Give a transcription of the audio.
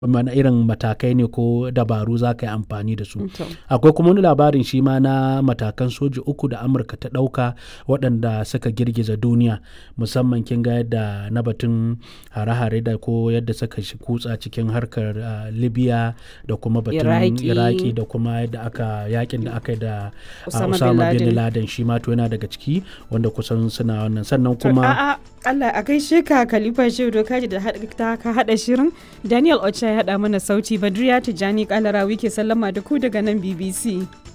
mana irin matakai ne ko dabaru za ka yi amfani da su To. akwai kuma wani labarin shi ma na matakan soji uku da amurka ta ɗauka waɗanda suka girgiza duniya musamman kin ga yadda na batun hare-hare da ko yadda suka shi kutsa cikin harkar ah, libya da kuma batun Iraki. iraki da kuma yadda aka yakin da aka yi da ah, Osama bin osama bin Laden. laden shi ma to yana daga ciki wanda kusan suna wannan sannan kuma A'a, Allah a gaishe ka Khalifa Shehu Dokaji da haɗa- ta ka haɗa shirin. Daniel Ocha ya haɗa mana sauti Badriya Tijjani Kalarawi ke sallama da ku daga nan BBC.